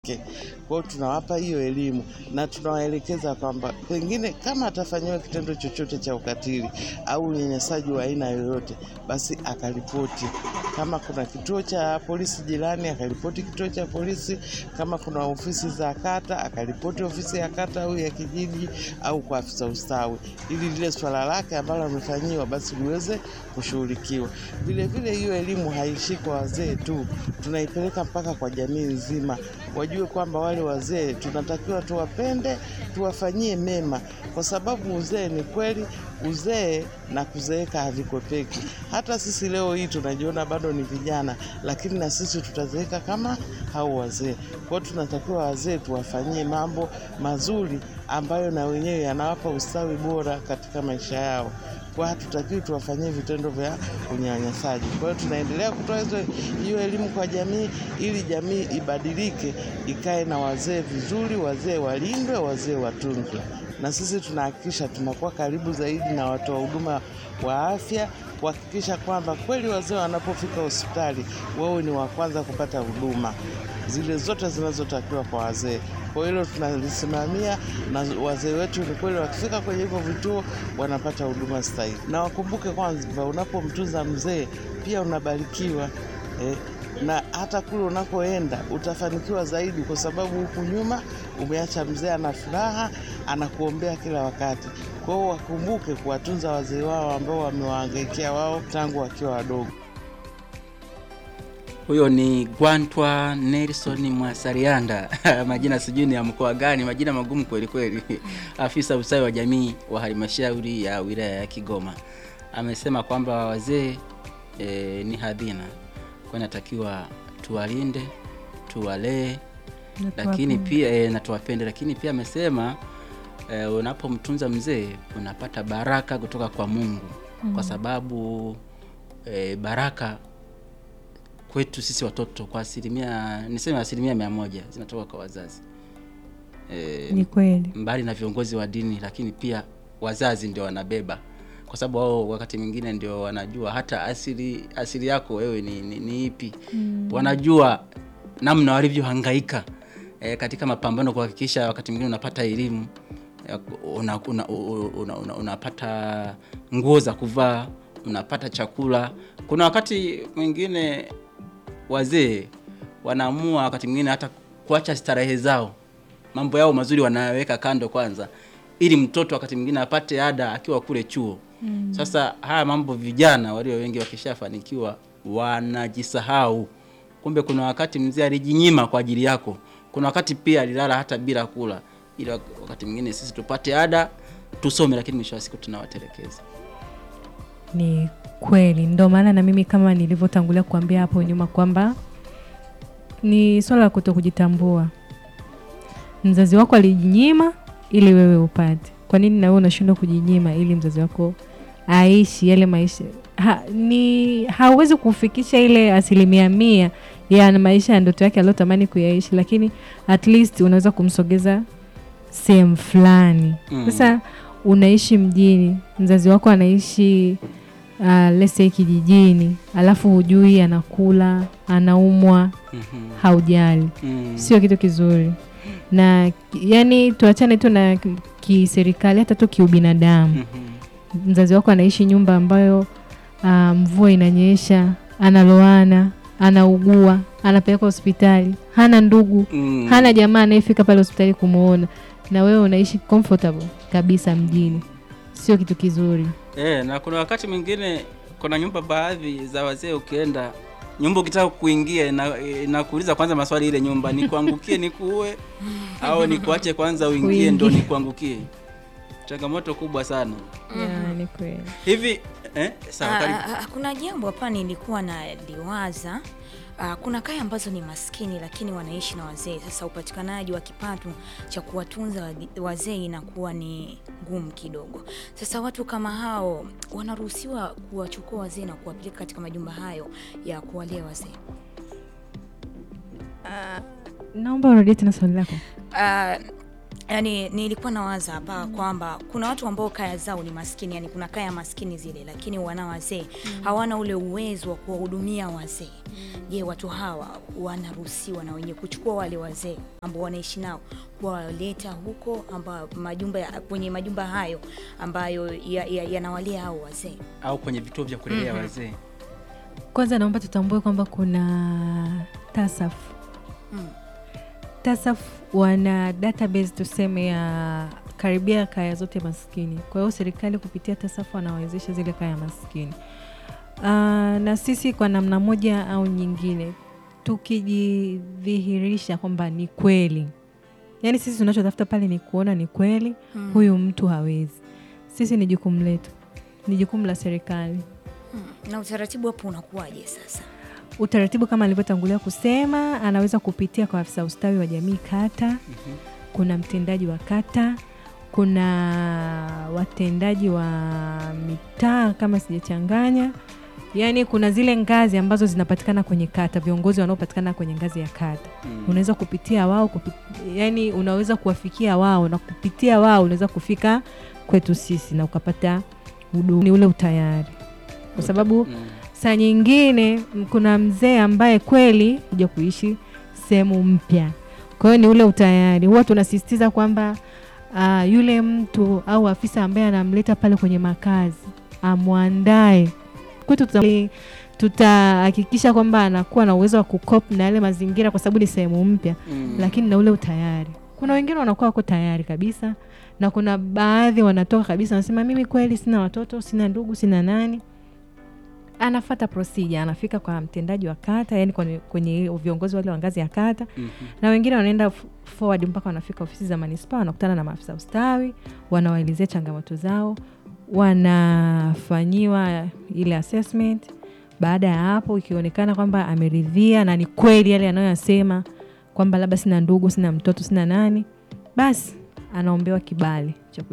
Kwa hiyo tunawapa hiyo elimu na tunawaelekeza kwamba pengine kama atafanyiwa kitendo chochote cha ukatili au unyanyasaji wa aina yoyote, basi akaripoti. Kama kuna kituo cha polisi jirani, akaripoti kituo cha polisi. Kama kuna ofisi za kata, akaripoti ofisi ya kata au ya kijiji au kwa afisa ustawi, ili lile swala lake ambalo amefanyiwa basi liweze kushughulikiwa. Vile vile hiyo elimu haishii kwa wazee tu, tunaipeleka mpaka kwa jamii nzima, wajue kwamba wale wazee tunatakiwa tuwapende, tuwafanyie mema, kwa sababu uzee ni kweli, uzee na kuzeeka havikwepeki. Hata sisi leo hii tunajiona bado ni vijana, lakini na sisi tutazeeka kama hao wazee. Kwa hiyo tunatakiwa wazee tuwafanyie mambo mazuri ambayo na wenyewe yanawapa ustawi bora katika maisha yao kwa hatutakiwi tuwafanyie vitendo vya unyanyasaji. Kwa hiyo tunaendelea kutoa hizo hiyo elimu kwa jamii ili jamii ibadilike, ikae na wazee vizuri, wazee walindwe, wazee watunzwe. Na sisi tunahakikisha tunakuwa karibu zaidi na watoa huduma wa afya kuhakikisha kwamba kweli wazee wanapofika hospitali wawe ni wa kwanza kupata huduma zile zote zinazotakiwa kwa wazee. Kwa hilo tunalisimamia, na wazee wetu ni kweli wakifika kwenye hivyo vituo wanapata huduma stahili, na wakumbuke kwamba unapomtunza mzee pia unabarikiwa eh, na hata kule unakoenda utafanikiwa zaidi, kwa sababu huku nyuma umeacha mzee ana furaha, anakuombea kila wakati. Kwa hiyo wakumbuke kuwatunza wazee wao ambao wamewahangaikia wao tangu wakiwa wadogo. Huyo ni Gwantwa Nelson Mwasarianda majina sijui ni ya mkoa gani, majina magumu kweli kweli. Afisa ustawi wa jamii wa halmashauri ya wilaya ya Kigoma amesema kwamba wazee e, ni hadhina, kwa natakiwa tuwalinde, tuwalee, lakini pia e, na tuwapende, lakini pia amesema e, unapomtunza mzee unapata baraka kutoka kwa Mungu mm. kwa sababu e, baraka kwetu sisi watoto kwa asilimia niseme asilimia mia moja zinatoka kwa wazazi e, Ni kweli. mbali na viongozi wa dini, lakini pia wazazi ndio wanabeba, kwa sababu wao wakati mwingine ndio wanajua hata asili asili yako wewe ni, ni, ni ipi mm. wanajua namna walivyohangaika e, katika mapambano kuhakikisha wakati mwingine unapata elimu unapata una, una, una, unapata nguo za kuvaa, unapata chakula. Kuna wakati mwingine wazee wanaamua wakati mwingine hata kuacha starehe zao, mambo yao mazuri wanayaweka kando kwanza, ili mtoto wakati mwingine apate ada akiwa kule chuo. Mm. Sasa haya mambo vijana walio wengi wakishafanikiwa wanajisahau, kumbe kuna wakati mzee alijinyima kwa ajili yako, kuna wakati pia alilala hata bila kula, ili wakati mwingine sisi tupate ada tusome, lakini mwisho wa siku tunawatelekeza. Ni kweli, ndo maana na mimi kama nilivyotangulia kuambia hapo nyuma kwamba ni swala la kuto kujitambua. Mzazi wako alijinyima ili wewe upate, kwa nini na wewe unashindwa kujinyima ili mzazi wako aishi yale maisha? Ha, ni hauwezi kufikisha ile asilimia mia ya maisha ya ndoto yake aliyotamani kuyaishi, lakini at least unaweza kumsogeza sehemu fulani. Sasa mm. unaishi mjini, mzazi wako anaishi uh, let's say kijijini, alafu hujui anakula, anaumwa, mm -hmm. haujali Mm. sio kitu kizuri na yani tuachane tu na kiserikali hata tu kiubinadamu Mhm. mzazi wako anaishi nyumba ambayo uh, mvua inanyesha analoana anaugua anapelekwa hospitali hana ndugu Mm. hana jamaa anayefika pale hospitali kumwona na wewe unaishi comfortable kabisa mjini sio kitu kizuri Eh, na kuna wakati mwingine kuna nyumba baadhi za wazee ukienda nyumba ukitaka kuingia ina- inakuuliza kwanza maswali ile nyumba nikuangukie nikuue au nikuache kwanza uingie ndo Uingie. nikuangukie. Changamoto kubwa sana. yeah, ni kweli Hivi eh, sawa Ah, karibu. ah, ah, kuna jambo hapa nilikuwa na liwaza. Ah, kuna kaya ambazo ni maskini lakini wanaishi na wazee. Sasa upatikanaji wa kipato cha kuwatunza wadi- wazee inakuwa ni ngumu kidogo. Sasa watu kama hao wanaruhusiwa kuwachukua wazee na kuwapeleka katika majumba hayo ya kuwalea wazee. naomba urudie tena swali lako Ah, yani nilikuwa nawaza hapa kwamba kuna watu ambao kaya zao ni maskini, yani kuna kaya maskini zile, lakini wana wazee hawana ule uwezo wa kuwahudumia wazee. Je, watu hawa wanaruhusiwa na wenye kuchukua wale wazee ambao wanaishi nao kuwaleta huko amba majumba ya, kwenye majumba hayo ambayo yanawalea ya, ya hao wazee au kwenye vituo vya kulelea wazee Kwanza naomba tutambue kwamba kuna TASAF. Mm. TASAF wana database tuseme ya karibia kaya zote maskini. Kwa hiyo serikali kupitia TASAF wanawezesha zile kaya maskini. Uh, na sisi kwa namna moja au nyingine tukijidhihirisha kwamba ni kweli, yaani sisi tunachotafuta pale ni kuona ni kweli Mm. huyu mtu hawezi. Sisi ni jukumu letu, ni jukumu la serikali Hmm. Na utaratibu hapo unakuwaje sasa? utaratibu kama alivyotangulia kusema, anaweza kupitia kwa afisa ustawi wa jamii kata. Kuna mtendaji wa kata, kuna watendaji wa mitaa kama sijachanganya, yaani kuna zile ngazi ambazo zinapatikana kwenye kata, viongozi wanaopatikana kwenye ngazi ya kata Mm. unaweza kupitia wao kupi, yani unaweza kuwafikia wao na kupitia wao unaweza kufika kwetu sisi na ukapata huduma, ni ule utayari, kwa sababu Mm. saa nyingine m- kuna mzee ambaye kweli kuja kuishi sehemu mpya, kwa hiyo ni ule utayari. Huwa tunasisitiza kwamba uh, yule mtu au afisa ambaye anamleta pale kwenye makazi amwandae kwetu, tuta- tutahakikisha kwamba anakuwa na uwezo wa kukop na yale mazingira, kwa sababu ni sehemu mpya Mm. lakini na ule utayari. Kuna wengine wanakuwa wako tayari kabisa, na kuna baadhi wanatoka kabisa, wanasema mimi kweli sina watoto, sina ndugu, sina nani. Anafata procedure, anafika kwa mtendaji wa kata, yani kwenye, kwenye viongozi wale wa ngazi ya kata, Mhm. na wengine wanaenda f- forward mpaka wanafika ofisi za manispaa, wanakutana na maafisa ustawi, wanawaelezea changamoto zao, wanafanyiwa ile assessment. Baada ya hapo, ikionekana kwamba ameridhia na ni kweli yale anayoyasema kwamba labda sina ndugu, sina mtoto, sina nani, basi anaombewa kibali cha